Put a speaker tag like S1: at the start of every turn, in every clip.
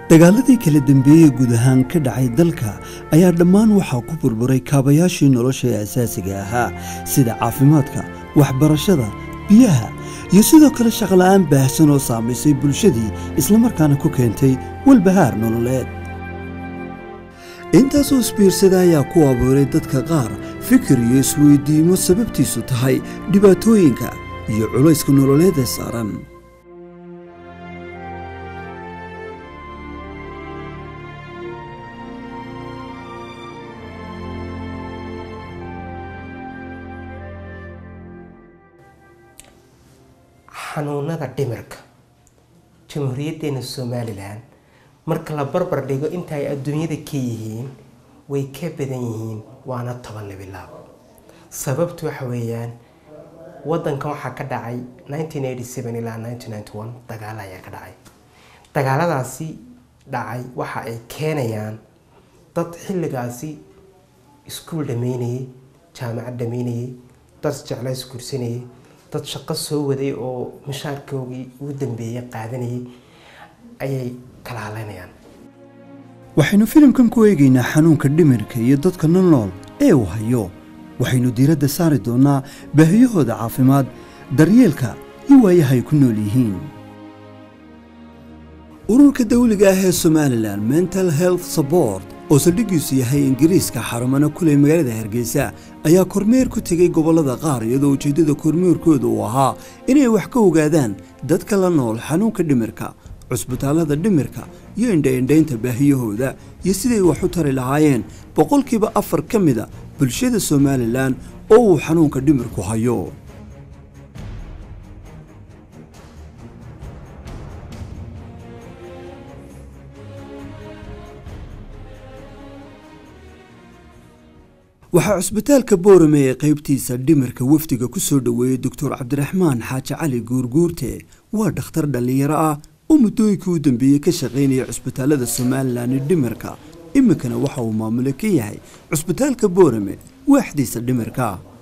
S1: dagaaladii kala dambeeyey guud ahaan ka dhacay dalka ayaa dhammaan waxaa ku burburay kaabayaashii nolosha ee asaasiga ahaa sida caafimaadka waxbarashada biyaha iyo sidoo kale shaqola'aan baahsan oo saamaysay bulshadii islamarkaana ku keentay walbahaar nololeed intaasoo isbiirsada ayaa ku abuuray dadka qaar fikir iyo isweydiimo sababtiisu tahay dhibaatooyinka iyo culayska nololeed ee saaran
S2: xanuunada dhimirka jamhuuriyaddeena somalilan marka la barbar dhigo inta ay adduunyada ka yihiin way ka badan yihiin waana toban labilaab sababtu waxa weeyaan wadankan waxaa ka dhacay ilaa dagaalo ayaa ka dhacay dagaaladaasi dhacay waxa ay keenayaan dad xilligaasi iskuul dhameynayay jaamacad dhameynayay dad jeclays gursanayay dad shaqo soo waday oo mushaarkoogii ugu dambeeyay qaadanayay ayay kala hadlaynayaan
S1: waxaynu filimkan ku eegaynaa xanuunka dhimirka iyo dadka nolol ee uu hayo waxaynu diiradda saari doonnaa baahiyahooda caafimaad daryeelka iyo waayaha ay ku nool yihiin ururka dawliga ah ee somalilan mental health support oo saldhiggiisu yahay ingiriiska xarumana kuley magaalada hargeysa ayaa kormeer ku tegay gobollada qaar iyadoo ujeeddada kormeerkooda uu ahaa inay wax ka ogaadaan dadka la nool xanuunka dhimirka cusbitaallada dhimirka iyo indhaindhaynta baahiyahooda iyo siday wax u tari lahaayeen boqolkiiba afar ka mida bulshada somalilan oo uu xanuunka dhimirku hayo waxaa cusbitaalka boorame ee qaybtiisa dhimirka wafdiga ku soo dhoweeyey doctor cabdiraxmaan xaaji cali guurguurte waa dhakhtar dhallinyaro ah oo muddooyinkii u dambeeyey ka shaqaynaya cusbitaallada somalilan ee dhimirka iminkana waxa uu maamule ka yahay cusbitaalka boorame waaxdiisa dhimirka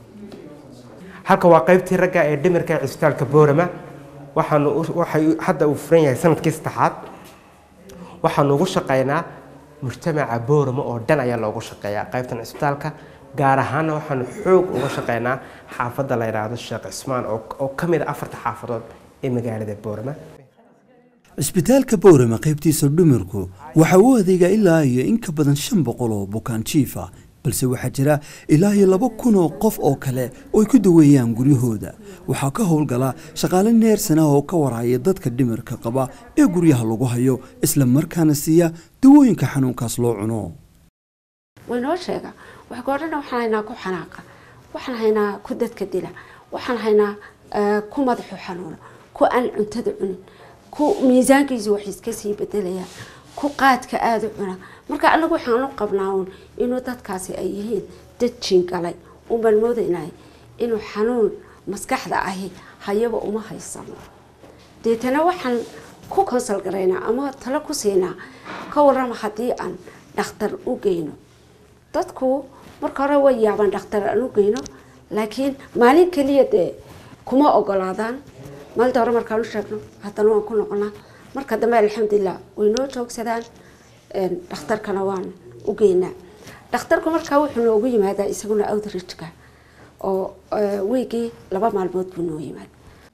S2: halka waa qaybtii ragga ee dhimirka ee cusbitaalka boorama waxaanu waxay hadda uu furan yahay sanadkii saddexaad waxaanu ugu shaqaynaa mujtamaca boorama oo dhan ayaa loogu shaqeeyaa qaybtan cusbitaalka gaar ahaanna waxaanu xoog uga shaqeynaa xaafadda la yidhaahdo sheekh cismaan oo ka mid a afarta xaafadood ee magaalada boorama
S1: cisbitaalka boorame qaybtiisa dhimirku waxa uu adeegaa ilaa iyo in ka badan shan boqol oo bukaan jiifa balse waxaa jira ilaa iyo laba kun oo qof oo kale oo ay ku daweeyaan guryahooda waxaa ka howlgala shaqaale neersan ah oo ka warhaya dadka dhimirka qaba ee guryaha lagu hayo isla markaana siiya dawooyinka xanuunkaas loo cuno
S3: waynoo sheega waxgoodhana waxaan haynaa ku xanaaqa waxaan haynaa ku dadka dila waxaan haynaa ku madaxu xanuuno ku aan cuntada cunin ku miisaankiisu wax iska sii bedelayaan ku qaadka aada u cuna marka anagu waxaan u qabnaa uun inuu dadkaasi ay yihiin dad jiingalay unbaan moodaynay inuu xanuun maskaxda ahi hayaba uma haysano deetana waxaan ku konsal garaynaa ama talo ku siinaa ka warrama haddii aan dhakhtar u geyno dadku marka hore way yaabaan dhakhtar aan u geyno laakiin maalin keliya dee kuma ogolaadaan maalinta hore markaan u sheegno haddana waan ku noqonaa marka dambe alxamdulilah way noo joogsadaan dhakhtarkana waan u geynaa dhakhtarku markaa wuxuu noogu yimaadaa isaguna outreachka oo weygii laba maalmood buu noo yimaada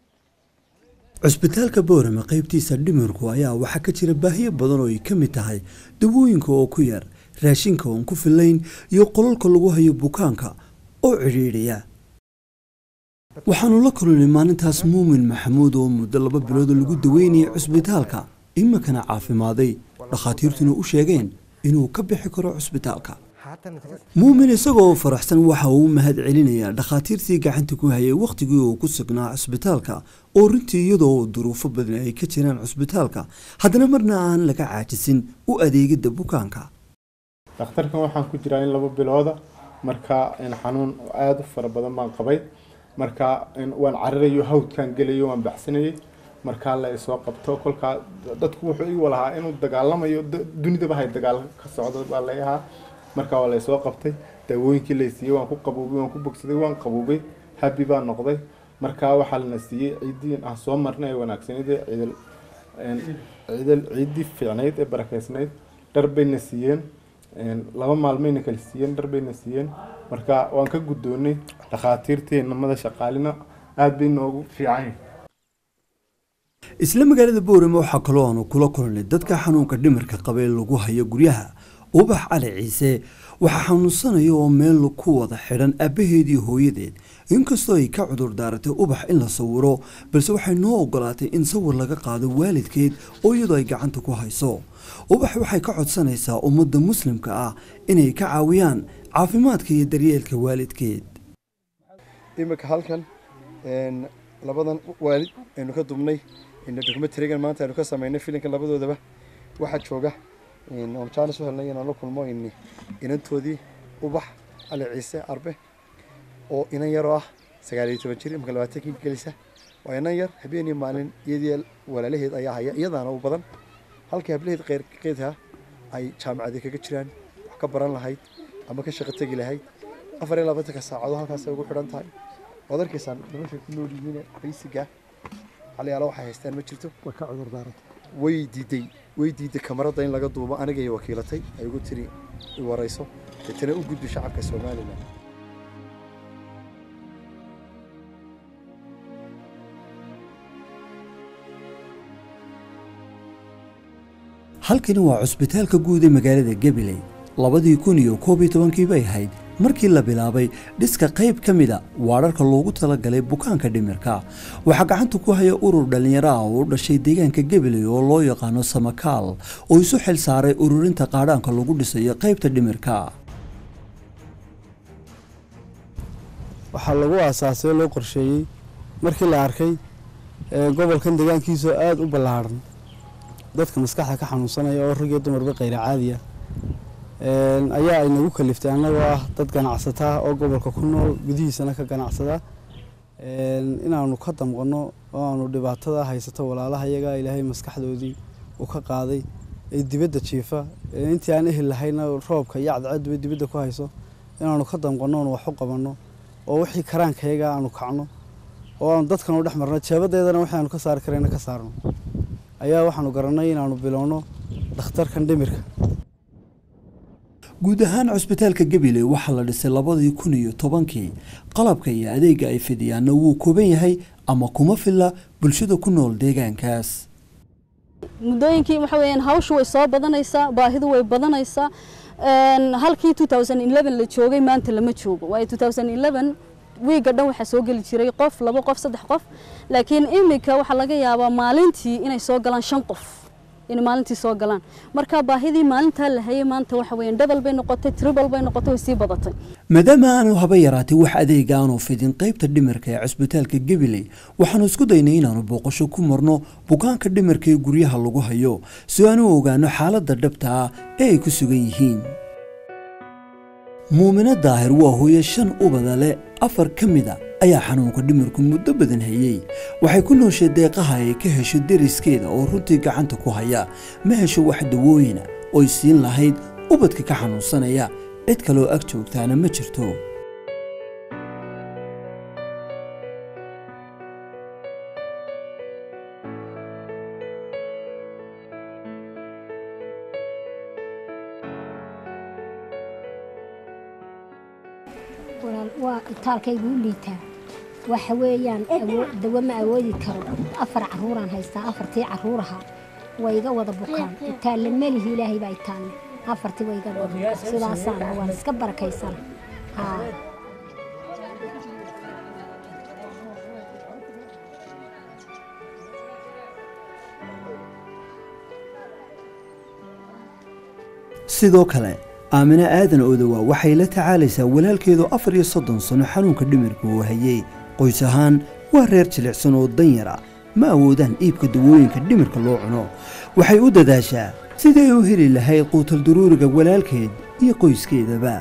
S1: cusbitaalka boorame qaybtiisa dhimirku ayaa waxaa ka jira baahiyo badan oo ay ka mid tahay dawooyinka oo ku yar raashinka oon ku filayn iyo qolalka lagu hayo bukaanka oo cidhiidhiya waxaanu la kulunay maalintaas muumin maxamuud oo muddo laba bilood lagu daweynayay cusbitaalka iminkana caafimaaday dhakhaatiirtuna u sheegeen inuu ka bixi karo cusbitaalka muumin isagoo faraxsan waxa uu u mahad celinayaa dhakhaatiirtii gacanta ku hayay wakhtigii uu ku sugnaa cusbitaalka oo runtii iyadoo duruufo badan ay ka jiraan cusbitaalka haddana marna aan laga caajisin u adeegidda bukaanka
S4: dhakhtarkan waxaan ku jiraa in laba bilooda marka xanuun aada u fara badan baan qabay marka waan cararayo hawdkaan gelayo waan baxsanayay markaa la isoo qabto kolkaa dadku wuxuu ii walahaa inuu dagaalamayo dunidaba hay dagaal ka socdo baa la ahaa markaa waa laysoo qabtay daawooyinkii laysiiyey waan ku qabuubay waan ku bogsaday waan qabuubay habi baa noqday markaa waxaa lana siiyey ciiddii aan soo marnay ee wanaagsanida ciidal een, ciidal- ciiddii fiicnayd ee barakeysnayd dhar bayna siiyeen een, laba maalmayna kala siiyeen dhar bayna siiyeen marka waan ka guddoonnay dhakhaatiirtii namada shaqaalina aada bay noogu fiican yihiin
S1: isla magaalada boorame waxaa kaloo aanu kula kulnay dadka xanuunka dhimirka qaba ee lagu hayo guryaha ubax cali ciise waxaa xanuunsanaya oo meel ku wada xidhan aabbaheed iyo hooyadeed inkastoo ay ka cudur daaratay ubax in la sawiro balse waxay noo ogolaatay in sawir laga qaado waalidkeed oo iyadoo ay gacanta ku hayso ubax waxay ka codsanaysaa ummadda muslimka ah inay ka caawiyaan caafimaadka iyo daryeelka waalidkeed
S5: iminka halkan een, labadan waalid aynu ka dubnay documentarigan maanta aynu ka sameynay filinka labadoodaba waxaa jooga een, oon jaanis u helnay inaan la kulmo in inantoodii ubax cali ciise arbe oo inan yaroo ah sagaal iyo toban jir imika labaatankii gelisa waa inan yar habeen iyo maalin iyadii walaalaheed ayaa haya iyadaana u badan halkii hablaheed qeyrkeedha ay jaamacadii kaga jiraan wax ka baran lahayd ama ka shaqo tegi lahayd afar iyo labaatanka saacadood halkaasay ugu xidhan tahay waad arkaysaan noloshay ku nool yihiin baysiga caliyaala waxay haystaan ma jirto
S6: way ka cudur daaratay
S5: way diiday way diiday kamarada in laga duubo anigay wakiilatay ay ugu tiri i warayso deetana u gudbi shacabka somalilan
S1: halkani waa cusbitaalka guud ee magaalada gabiley labadii kun iyo koob iyo tobankii bay ahayd markii la bilaabay dhiska qayb ka mida waararka loogu talagalay bukaanka dhimirka waxaa gacanta ku haya urur dhallinyaro ah oo u dhashay deegaanka gabiley oo loo yaqaano samakaal oo isu xil saaray ururinta qaadhaanka lagu dhisayo qaybta dhimirka
S6: waxaa lagu aasaasay oo loo qorsheeyey markii la arkay ee, gobolkan deegaankiisu aada u ballaaran dadka maskaxda ka xanuunsanaya oo rag iyo dumarba qayra caadiya Een, ayaa ay nagu kaliftay annagoo ah dad ganacsata ah oo gobolka ku nool gudihiisana ka ganacsada Een, inaanu ka damqanno oo aanu dhibaatada haysato walaalaha iyaga ilaahay maskaxdoodii uu ka qaaday ee dibadda jiifa ee intii aan ehel lahayna roobka iyo cadceeduba dibadda ku hayso inaanu ka damqanno oonu wax u qabanno oo wixii karaankayaga aanu kacno oo aanu dadkan u dhex marno jeebadeedana wixii aanu ka saari karayna ka saarno ayaa waxaanu garannay inaanu bilowno dhakhtarkan dhimirka
S1: guud ahaan cusbitaalka gabiley waxaa la dhisay labadii kun iyo tobankii qalabka iyo adeega ay fidiyaanna wuu kooban yahay ama kuma filla bulshada ku nool deegaankaas
S7: muddooyinkii waxa weeyaan hawshu way soo badanaysaa baahidu way badanaysaa Een, halkii 2011 la joogay maanta lama joogo waayo 2011 wiiga dhan waxaa soo geli jiray qof labo qof saddex qof laakiin iminka waxaa laga yaabaa maalintii inay soo galaan shan qof inay maalintii soo galaan marka baahidii maalintaa la hayay maanta waxa weeyaan double bay noqotay triple bay noqotay way sii badatay
S1: maadaama aanu haba yaraatay wax adeega aanu fidin qaybta dhimirka ee cusbitaalka gabiley waxaanu isku daynay inaanu booqasho ku marno bukaanka dhimirka ee guryaha lagu hayo si aanu ogaano xaaladda dhabta ah ee ay ku sugan yihiin muumino daahir waa hooyo shan ubada leh afar ka mida ayaa xanuunka dhimirku muddo badan hayey waxay ku nooshay deeqaha ay ka hesho deriskeeda oo runtii gacanta ku haya ma hesho wax dawooyina oy siin lahayd ubadka ka xanuunsanaya cid kaloo ag joogtaana ma jirto
S8: walaal waa itaalkaygu u liitaa waxa weeyaan awoo- dawo ma awoodi karo afar caruuraan haystaa afartii caruuraha way iga wada bukaan itaalle melihi ilaahay baa itaalle afartii way iga wada bukaan sidaasaan waan iska barakaysana haa
S1: sidoo kale aamine aadan odowa waxay la tacaalaysaa walaalkeedu afar iyo soddon sano xanuunka dhimirka uu hayey qoys ahaan waa reer jilicsan oo danyar ah ma awoodaan iibka dawooyinka dhimirka loo cuno waxay u dadaashaa sidii ay u heli lahayd quutal duruuriga walaalkeed iyo qoyskeedaba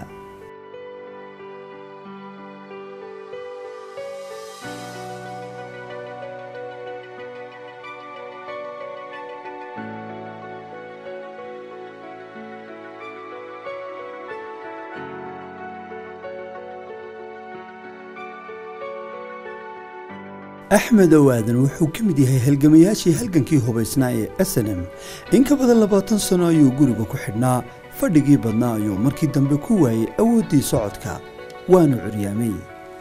S1: axmed owaadan wuxuu ka mid yahay halgamayaashii halgankii hubaysnaa ee asalem in ka badan labaatan sano ayuu guriga ku xidhnaa fadhigii badnaa ayuu markii dambe ku waayey awooddii socodka waanu curyaamay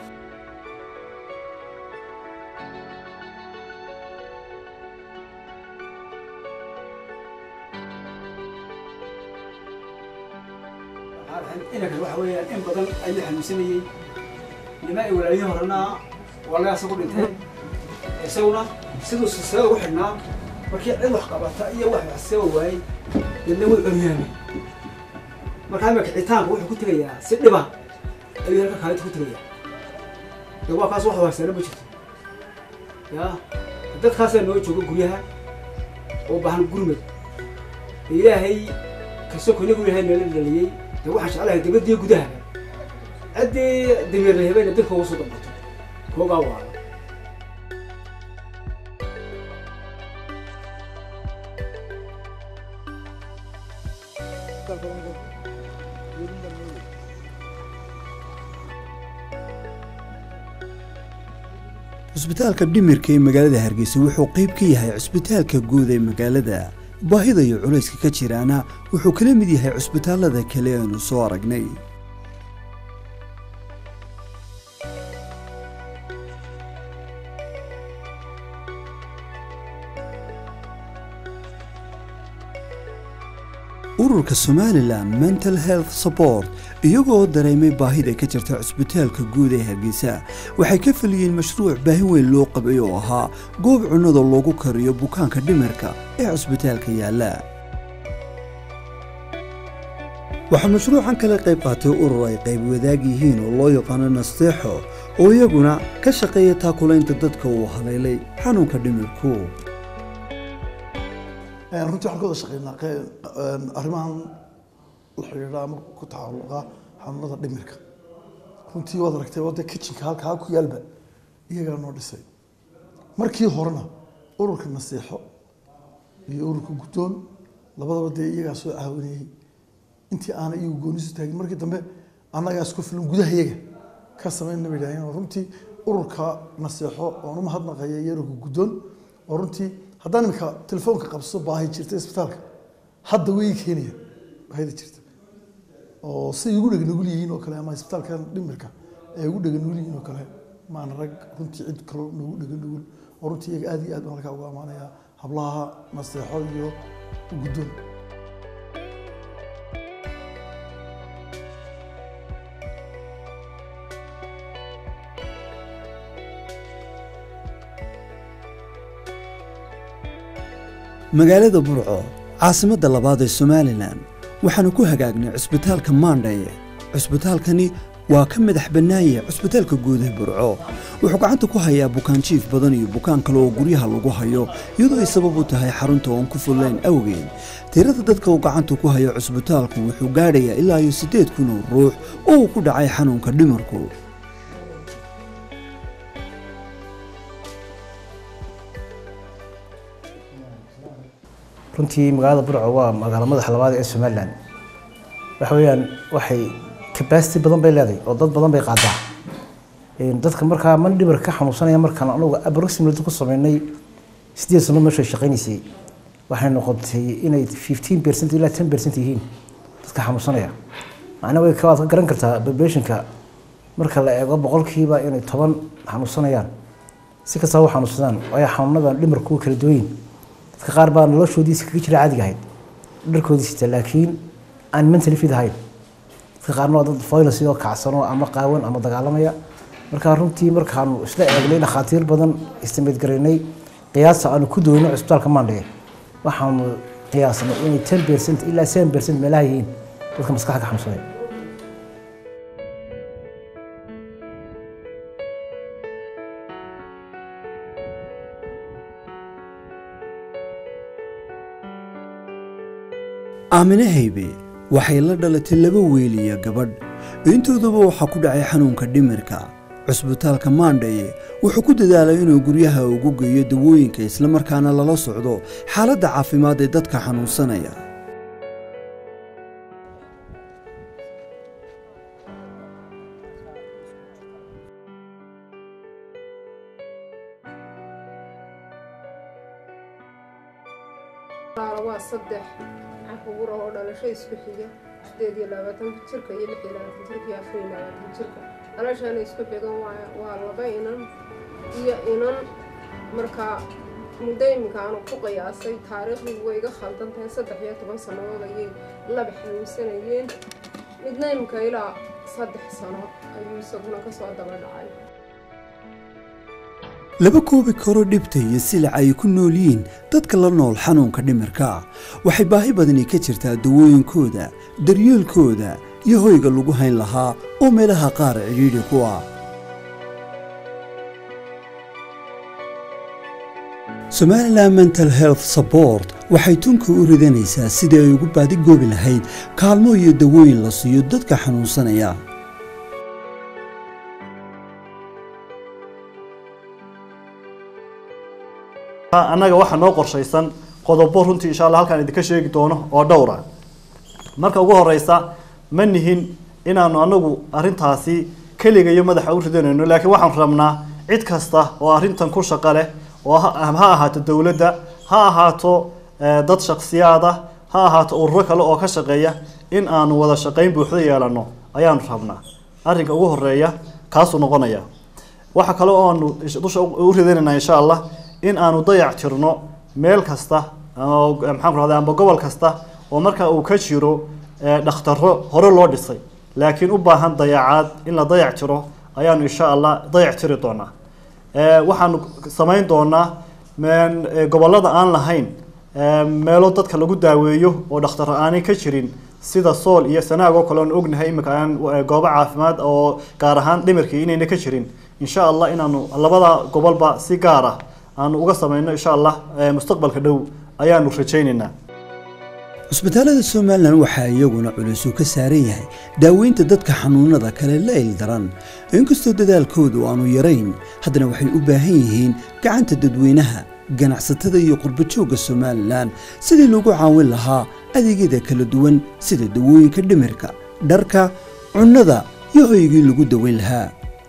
S9: inankan waxa weeyaan in badan ayuu xanuunsanayey nima ay walaalihii horena walaga isagu dhinteen isaguna siduu silsilada ugu xidhnaa markii cid wax qabata iyo wax waxsaba waayey deedna wuu curyaamay markaa imika kicitaanku wuxuu ku tegayaa si dhiba ayuu halka kaalinta ku tegayaa de waa kaas wax waarsana ma jirto ya dadkaasaa noo jooga guryaha oo baahan gurmad ilaahay kastoo konigu ilaahay nala dhaliyey de waxaan jeclahay dibaddiyo gudaha ciddii dameer la hebayna dadka ugu soo dambato koogaa waala
S1: cusbitaalka dhimirka ee magaalada hargeysa wuxuu qayb ka yahay cusbitaalka guud ee magaalada baahida iyo culayska ka jiraana wuxuu kala mid yahay cusbitaallada kale aanu soo aragnay ururka somalilan mental health support iyagoo dareemay baahida ka jirta cusbitaalka guud ee hargeysa waxay ka feliyeen mashruuc baahi weyn loo qabay oo ahaa goob cunnada loogu kariyo bukaanka dhimirka ee cusbitaalka yaalla waxaa mashruucan kala qayb qaatay urur ay qayb wadaag yihiin oo loo yaqaano nasteexo oo iyaguna ka shaqeeya taakulaynta dadka uu haleelay xanuunka dhimirku
S10: runtii waxaan ka wada shaqeynaa arrimahan la xidhiidha ama ku tacalluqa xanuunada dhimirka runtii waad aragtay wadda kitchenka halkaa ku yaalba iyagaa noo dhisay markii horena ururka naseexo iyo ururka guddoon labadaba dee iyagaa soo caawinayay intii aanay iyagu goonisu taagin markii dambe annagaa isku filan gudaha iyaga ka sameynna bay idhaaheen oo runtii ururka naseexo oon u mahadnaqaya iyo ururka guddoon oo runtii haddaan imika telefoonka qabso baahi jirta isbitaalka hadda way keenayaan baahida jirta oo siday ugu dhega nugul yihiin oo kale ama isbitaalkan dhimirka ay ugu dhega nugul yihiin oo kale maana rag runtii cid kalo nagu dhega nugul oo runtii iyaga aad iyo aad baan halkaa uga amaanaya hablaha naseexo iyo guddoon
S1: magaalada burco caasimadda labaad ee somalilan waxaanu ku hagaagnay cusbitaalka maandhaye cusbitaalkani waa ka madax bannaanye cusbitaalka guud ee burco wuxuu gacanta ku hayaa bukaan jiif badan iyo bukaan kale oo guryaha lagu hayo iyadoo ay sabab u tahay xarunta oon ku fullayn awgeed tirada dadka uu gacanta ku hayo cusbitaalku wuxuu gaadhayaa ilaa iyo siddeed kun oo ruux oo uu ku dhacay xanuunka dhimarku
S11: runtii magaalada burco waa magaalo madaxa labaad ee somalilan waxa weeyaan waxay capacity badan bay leedahay oo dad badan bay qaadaa dadka markaa man dhibar ka xanuunsanaya markaan anugu approximately ku sameynay sideed sano meesha shaqaynaysay waxay noqotay inay fifteen percent ilaa ten percent yihiin dadka xanuunsanaya macnaa way waad ka garan kartaa populationka marka la eego boqolkiiba inay toban xanuunsanayaan si kastaba u xanuunsadaan waayo xanuunadan dhimarku kala duwayin dadka qaar baa noloshoodiisi kaga jira caadiga ahayd dharkoodii sita laakiin aan mentally fit ahayn dadka qaarna waa dad violence oo kacsano ama qaawan ama dagaalamaya markaa runtii markaanu isla eegnay dhakhaatiir badan istimeed garaynay qiyaasta aanu ku doono cusbitaalka maandhige waxaanu qiyaasnay inay ten percent ilaa seven percent meelaha yihiin dadka maskaxda ka xanuunsanaya
S1: aamine haybe waxay la dhalatay laba weyl iyo gabadh intoodaba waxaa ku dhacay xanuunka dhimirka cusbitaalka maandhaye wuxuu ku dadaalay inuu guryaha ugu geeyo dawooyinka islamarkaana lala socdo xaaladda caafimaad ee dadka xanuunsanaya
S12: walaala waa saddex caruur oo dhalasho isku xiga sideed iyo labaatanka jirka iyo lix iyo labaatan jirka iyo afar iyo labaatan jirka dhalashana isku xigan waa waa laba inan iyo inan markaa muddo iminka aanu ku qiyaasay taariikhdii way iga khaldan tahay saddex iyo toban sannadood ayay laba xanuunsanayeen midna iminka ilaa saddex sano ayuu isaguna kasoo daba dhacay
S1: laba koobi karo dhibta iyo silac ay ku nool yihiin dadka la nool xanuunka dhimirka waxay baahi badani ka jirtaa dawooyinkooda daryeelkooda iyo hoyga lagu hayn lahaa oo meelaha qaar cidhiidhi ku ah somalilan mental health support waxay tunka u ridanaysaa sidii ay ugu baadigoobi lahayd kaalmo iyo dawooyin la siiyo dadka xanuunsanaya
S13: annaga waxaa noo qorshaysan qodobo runtii insha allah halkaan idinka sheegi doono oo dhowr ah marka ugu horeysa ma nihin inaanu anagu arintaasi keligayo madaxa u ridanayno laakiin waxaan rabnaa cid kasta oo arrintan ku shaqo leh oo ha ha ahaato dowladda ha ahaato eh, dad shaksiyaada ha ahaato ururo kale oo ka shaqeeya in aanu wada shaqayn buuxda yeelano ayaanu rabnaa arrinka ugu horeeya kaasuu noqonaya waxa kale oo aanu ish- dusha u u ridanaynaa insha allah in aanu dayac tirno meel kasta ama maxaan ku rahdaa amba gobol kasta oo marka uu ka jiro eh, dhakhtaro hore loo dhisay laakiin u baahan dayacaad in la dayac tiro ayaanu insha allah dayac tiri doonaa Eh, waxaanu samayn doonaa men- eh, gobollada aan lahayn eh, meelo dadka lagu daaweeyo oo dhakhtar aanay ka jirin sida sool iyo sanaag oo kale oon ognahay iminka aan eh, goobo caafimaad oo gaar ahaan dhimirkii inayna ka jirin insha allah inaanu labada gobolba si gaar ah aanu uga samayno insha allah eh, mustaqbalka dhow ayaanu rajaynaynaa
S1: cusbitaalada somalilan waxaa iyaguna culisu ka saaran yahay daaweynta dadka xanuunada kale la ildaran inkastoo dadaalkoodu aanu yarayn haddana waxay u baahan yihiin gacanta dadweynaha ganacsatada iyo qurbajoogga somalilan sidii lagu caawin lahaa adeegyada kala duwan sida dawooyinka dhimirka dharka cunnada iyo hoygii lagu daweyn lahaa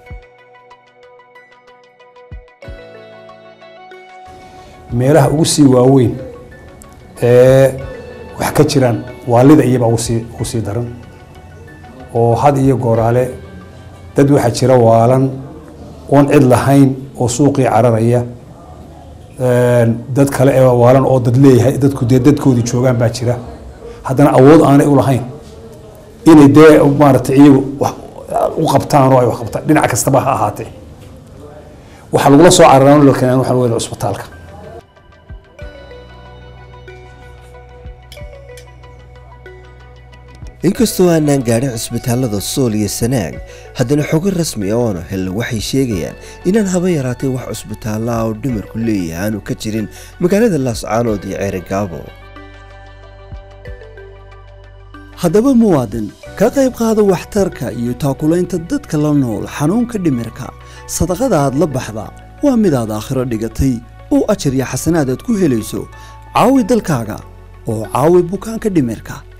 S14: meelaha ugu sii waaweyn ee wax ka jiraan waalida iyaba ugu sii ugu sii daran oo had iyo gooraale dad waxaa jira waalan oon cid lahayn oo suuqii cararaya Een, dad kale ee waalan oo dad leeyahay dadku dee dadkoodii joogaan baa jira haddana awood aanay u lahayn inay dee maaragtay iyagu wax u qabtaan oo ay wax qabtaan dhinac kastaba ha ahaatee waxaa lagula soo cararaan la keenaan waxaa weeye cusbitaalka
S15: inkastoo aanaan gaadhin cusbitaallada sool iyo sanaag haddana xogo rasmi ah oona helna waxay sheegayaan inaan haba yaraatay wax cusbitaalla ah oo dhimarku leeyahay aanu ka jirin magaalada laascaanood iyo ceerigaabo
S1: haddaba muwaadin ka qayb qaada waxtarka iyo taakulaynta dadka la nool xanuunka dhimirka sadaqada aad la baxda waa midaad aakhiro dhigatay oo ajar iyo xasanaad aad ku helayso caawi dalkaaga oo caawi bukaanka dhimirka